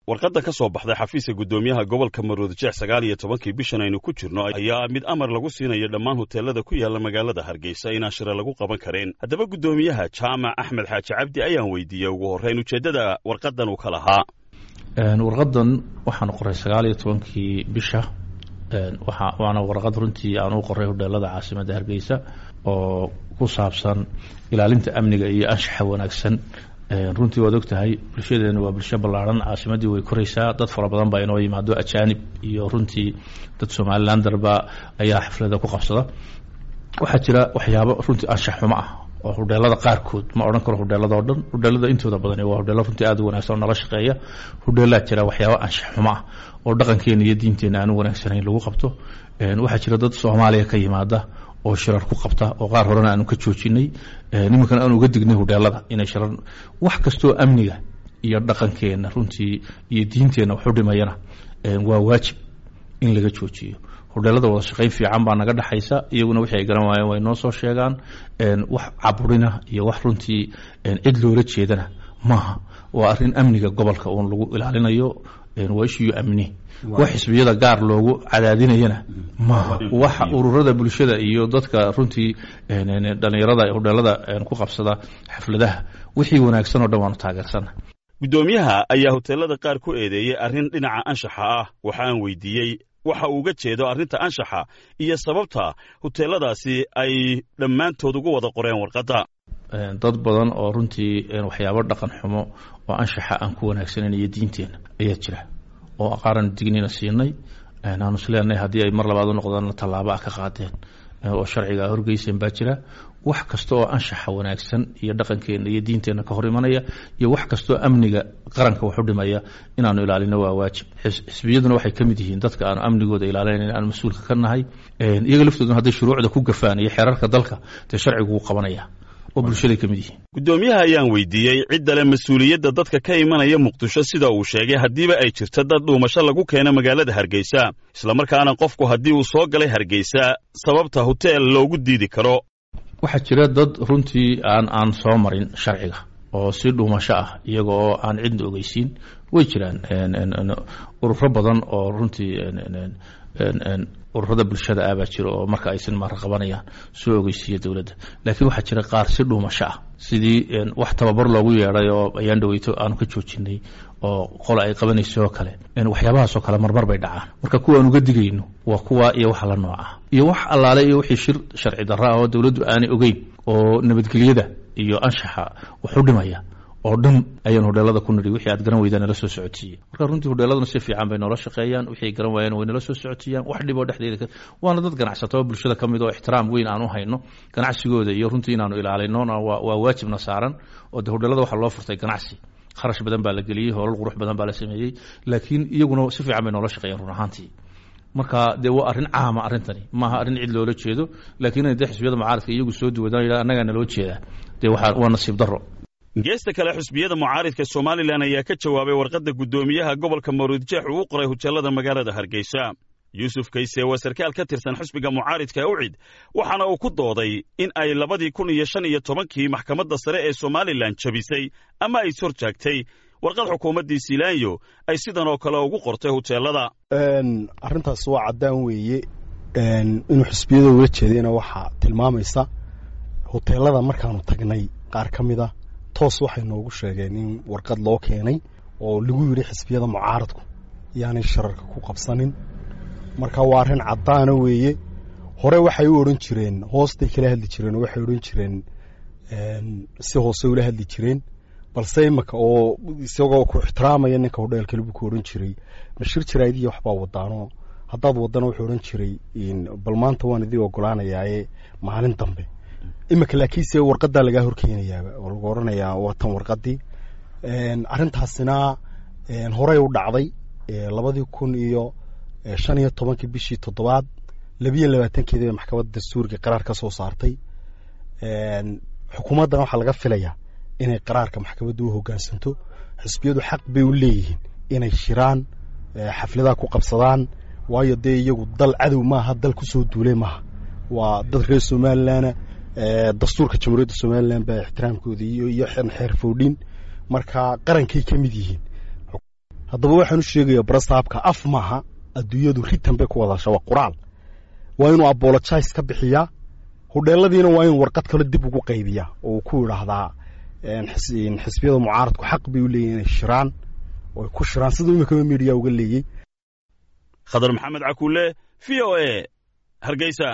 warqadda ka soo baxday xafiiska guddoomiyaha gobolka maroodijeex sagaal iyo tobankii bishan aynu ku jirno ayaa mid amar lagu siinayo dhammaan hoteelada ku yaalla magaalada hargeysa inaan shira lagu qaban karin haddaba guddoomiyaha jaamac axmed xaaji cabdi ayaan weydiiyey ugu horreyn ujeeddada warqaddan uu ka lahaa warqadan waxaan qoray sagaal iyo tobankii bisha waana warqad runtii aan u qoray hodheelada caasimadda hargeysa oo ku saabsan ilaalinta amniga iyo anshaxa wanaagsan runtii waad og tahay bulshadeena waa bulsho ballaaran caasimaddii way koraysaa dad fara badan baa inoo yimaado ajaanib iyo runtii dad somalilandarba ayaa xaflada ku qabsada waxaa jira waxyaabo runtii anshax xumo ah oo hodheelada qaarkood ma odhan karo hodheelada oo dhan hodheelada intooda badani waa hodheelo runtii aad u wanagsan oo nala shaqeeya hodheelaa jira waxyaabo anshax xumo ah oo dhaqankeena iyo diinteena aan u wanaagsanayn lagu qabto waxaa jira dad soomaaliya ka yimaada oo shirar ku qabta oo qaar horena aanu ka joojinay nimankan aanu uga dignay hodheelada inay shirar wax kastoo amniga iyo dhaqankeena runtii iyo diinteenna waxu dhimayana waa waajib in laga joojiyo hodheelada wada shaqayn fiican baa naga dhexaysa iyaguna wixii ay garan waayeen way noo soo sheegaan wax caburina iyo wax runtii cid loola jeedana maaha waa arrin amniga gobolka uun lagu ilaalinayo waa ishiyo amni wax xisbiyada gaar loogu cadaadinayana maaha waxa ururada bulshada iyo dadka runtii dhalinyarada hodheelada ku qabsada xafladaha wixii wanaagsan oo dhan waanu taageersana guddoomiyaha ayaa hoteelada qaar ku eedeeyey arrin dhinaca anshaxa ah waxa aan weydiiyey waxa uu uga jeedo arrinta anshaxa iyo sababta hoteeladaasi ay dhammaantood ugu wada qoreen warqadda dad badan oo runtii waxyaabo dhaqan xumo oo anshaxa aan ku wanaagsanayn iyo diinteena ayaa jira oo qaaran dignina siinay aanu isleenahay haddii ay mar labaad u noqdaan tallaabo ah ka qaadeen oo sharciga horgeyseen baa jira wax kasta oo anshaxa wanaagsan iyo dhaqankeena iyo diinteenna ka hor imanaya iyo wax kastaoo amniga qaranka waxu dhimaya inaanu ilaalino waa waajib xisbiyaduna waxay ka mid yihiin dadka aanu amnigooda ilaalinayn aanu mas-uulka ka nahay iyaga laftooduna hadday shuruucda ku gafaan iyo xeerarka dalka dee sharcigu wuu qabanaya oo bulshaday ka mid yihiin guddoomiyaha ayaan weydiiyey cidda le mas-uuliyadda dadka ka imanaya muqdisho sida uu sheegay haddiiba ay jirto dad dhuumasho lagu keeno magaalada hargeysa islamarkaana qofku haddii uu soo galay hargeysa sababta hoteel loogu diidi karo waxaa jira dad runtii aan aan soo marin sharciga oo si dhuumasho ah iyaga oo aan cidna ogeysiin way jiraan ururo badan oo runtii ururada bulshada ah baa jira oo marka ay sinmaara qabanayaan soo ogeysiiya dowladda laakiin waxaa jira qaar si dhuumasho ah sidii wax tababar loogu yeedhay oo ayaan dhaweyto aanu ka joojinay oo qola ay qabanayso oo kale waxyaabahaasoo kale marmar bay dhacaan marka kuwa aan uga digayno waa kuwa iyo waxa la nooc ah iyo wax allaale iyo wixii shir sharci darro ah oo dowladdu aanay ogeyn oo nabadgelyada iyo anshaxa waxu dhimaya oo dhan ayaan hodheelada ku nidhi wixii aad garan weydaan nala soo socodsiiyey marka runtii hodheeladuna si fiican bay noola shaqeeyaan wixii ay garan waayeen way nala soo socodsiiyaan wax dhiboo dhexdeeda waana dad ganacsato oo bulshada ka mid oo ixtiraam weyn aan u hayno ganacsigooda iyo runtii inaanu ilaalinona waa waajibna saaran oo de hodheelada waxaa loo furtay ganacsi kharash badan baa la geliyey hoolal qurux badan baa la sameeyey laakiin iyaguna si fiican bay noola shaqeeyaan run ahaantii marka dee waa arrin caama arrintani maaha arrin cid loola jeedo laakiin inay dee xisbiyada mucaaradka iyagu soo duwadaan annagaa naloo jeedaa dee waa nasiib darro geesta kale xusbiyada mucaaridka somalilan ayaa ka jawaabay warqadda guddoomiyaha gobolka maruudjeex uu u qoray hoteelada magaalada hargeysa yuusuf kayse waa sarkaal ka tirsan xusbiga mucaaridka ucid waxaana uu ku dooday in ay labadii kun iyo shan iyo tobankii maxkamadda sare ee somalilan jabisay ama ay sor jaagtay warqad xukuumaddii silaanyo ay sidan oo kale ugu qortay hoteelada arrintaas waa caddaan weeye inuu xusbiyada ula jeedayna waxaa tilmaamaysa hoteelada markaanu tagnay qaar ka mid a toos waxay noogu sheegeen in warqad loo keenay oo lagu yidhi xisbiyada mucaaradku yaanay shararka ku qabsanin marka waa arrin caddaana weeye hore waxay u odhan jireen hoostay kala hadli jireen oo waxay odhan jireen si hoose ula hadli jireen balse imaka oo isagoo ku ixtiraamaya ninka hodheelkale buu ku odhan jiray mashir jaraadiya waxbaa wadaano haddaad wadana wuxuu odhan jiray bal maanta waan idii ogolaanayaaye maalin dambe imika laakiinse warqadaa lagaa horkeenayaaba oo lagu odhanayaa waa tan warqadii arrintaasina horey u dhacday labadii kun iyo shan iyo tobankii bishii toddobaad labiyo labaatankeedii bay maxkamadda dastuuriga qaraar ka soo saartay xukuumaddana waxaa laga filayaa inay qaraarka maxkamadda u hoggaansanto xisbiyadu xaq bay u leeyihiin inay shiraan xafladaha ku qabsadaan waayo dee iyagu dal cadow maaha dal kusoo duulay maaha waa dad reer somalilanna dastuurka jamhuuriyadda somalilan baa ixtiraamkooda iyo iyo xeer foodhin marka qarankay ka mid yihiin haddaba waxaan u sheegayaa barasaabka af maaha adduunyadu ritan bay ku wadasha waa qoraal waa inuu apologize ka bixiyaa hudheeladiina waa inuu warqad kale dib ugu qaybiyaa oo uu ku idhaahdaa xisbiyada mucaaradku xaq bay u leeyihin inay shiraan oo ay ku shiraan siduu imikaba midiya uga leeyey khadar maxamed cakuule v o e hargeysa